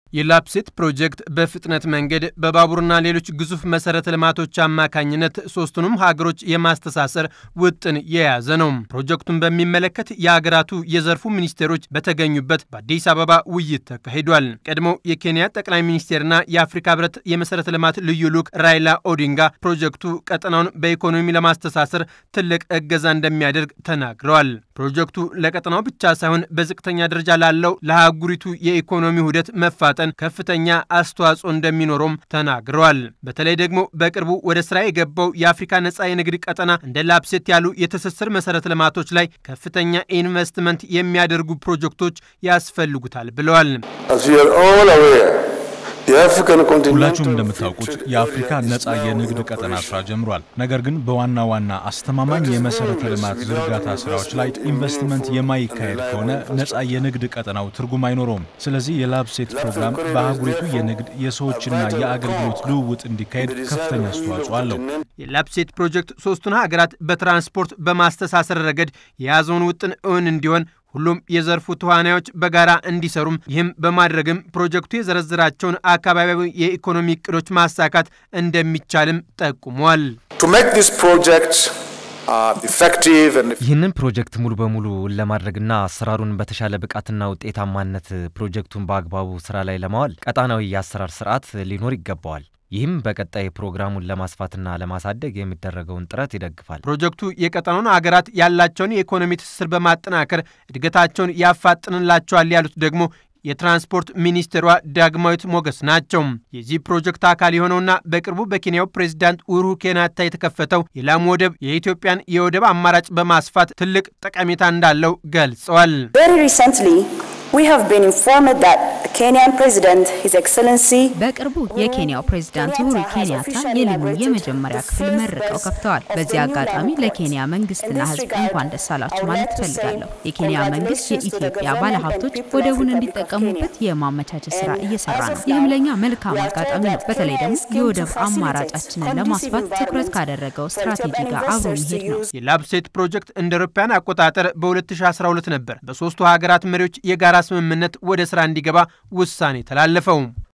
የላፕሴት ፕሮጀክት በፍጥነት መንገድ በባቡርና ሌሎች ግዙፍ መሰረተ ልማቶች አማካኝነት ሶስቱንም ሀገሮች የማስተሳሰር ውጥን የያዘ ነው። ፕሮጀክቱን በሚመለከት የሀገራቱ የዘርፉ ሚኒስቴሮች በተገኙበት በአዲስ አበባ ውይይት ተካሂዷል። ቀድሞው የኬንያ ጠቅላይ ሚኒስቴርና የአፍሪካ ህብረት የመሰረተ ልማት ልዩ ልዑክ ራይላ ኦዲንጋ ፕሮጀክቱ ቀጠናውን በኢኮኖሚ ለማስተሳሰር ትልቅ እገዛ እንደሚያደርግ ተናግረዋል። ፕሮጀክቱ ለቀጠናው ብቻ ሳይሆን በዝቅተኛ ደረጃ ላለው ለአህጉሪቱ የኢኮኖሚ ውህደት መፋጠን ከፍተኛ አስተዋጽኦ እንደሚኖረውም ተናግረዋል። በተለይ ደግሞ በቅርቡ ወደ ስራ የገባው የአፍሪካ ነጻ የንግድ ቀጠና እንደ ላፕሴት ያሉ የትስስር መሰረተ ልማቶች ላይ ከፍተኛ ኢንቨስትመንት የሚያደርጉ ፕሮጀክቶች ያስፈልጉታል ብለዋል። ሁላችሁም እንደምታውቁት የአፍሪካ ነጻ የንግድ ቀጠና ስራ ጀምሯል። ነገር ግን በዋና ዋና አስተማማኝ የመሰረተ ልማት ዝርጋታ ስራዎች ላይ ኢንቨስትመንት የማይካሄድ ከሆነ ነጻ የንግድ ቀጠናው ትርጉም አይኖረውም። ስለዚህ የላፕሴት ፕሮግራም በአህጉሪቱ የንግድ የሰዎችና የአገልግሎት ልውውጥ እንዲካሄድ ከፍተኛ አስተዋጽኦ አለው። የላፕሴት ፕሮጀክት ሶስቱን ሀገራት በትራንስፖርት በማስተሳሰር ረገድ የያዘውን ውጥን እውን እንዲሆን ሁሉም የዘርፉ ተዋናዮች በጋራ እንዲሰሩም ይህም በማድረግም ፕሮጀክቱ የዘረዘራቸውን አካባቢያዊ የኢኮኖሚ እቅዶች ማሳካት እንደሚቻልም ጠቁሟል። ይህንን ፕሮጀክት ሙሉ በሙሉ ለማድረግና አሰራሩን በተሻለ ብቃትና ውጤታማነት ፕሮጀክቱን በአግባቡ ስራ ላይ ለማዋል ቀጣናዊ የአሰራር ስርዓት ሊኖር ይገባዋል። ይህም በቀጣይ ፕሮግራሙን ለማስፋትና ለማሳደግ የሚደረገውን ጥረት ይደግፋል። ፕሮጀክቱ የቀጠናውን ሀገራት ያላቸውን የኢኮኖሚ ትስስር በማጠናከር እድገታቸውን ያፋጥንላቸዋል ያሉት ደግሞ የትራንስፖርት ሚኒስትሯ ዳግማዊት ሞገስ ናቸው። የዚህ ፕሮጀክት አካል የሆነውና በቅርቡ በኬንያው ፕሬዚዳንት ኡሁሩ ኬንያታ የተከፈተው የላሙ ወደብ የኢትዮጵያን የወደብ አማራጭ በማስፋት ትልቅ ጠቀሜታ እንዳለው ገልጸዋል። በቅርቡ የኬንያው ፕሬዝዳንት ኡሁሩ ኬንያታ የሊሙን የመጀመሪያ ክፍል መርቀው ከፍተዋል። በዚህ አጋጣሚ ለኬንያ መንግስትና ሕዝብ እንኳን ደስ አላችሁ ማለት እፈልጋለሁ። የኬንያ መንግስት የኢትዮጵያ ባለሀብቶች ወደቡን እንዲጠቀሙበት የማመቻቸት ስራ እየሰራ ነው። ይህም ለእኛ መልካም አጋጣሚ ነው። በተለይ ደግሞ የወደብ አማራጫችንን ለማስፋት ትኩረት ካደረገው ስትራቴጂ ጋር አብሮ መሄድ ነው። የላፕሴት ፕሮጀክት እንደ አውሮፓውያን አቆጣጠር በ2012 ነበር በሶስቱ ሀገራት መሪዎች የጋራ ስምምነት ወደ ስራ እንዲገባ ውሳኔ ተላለፈው።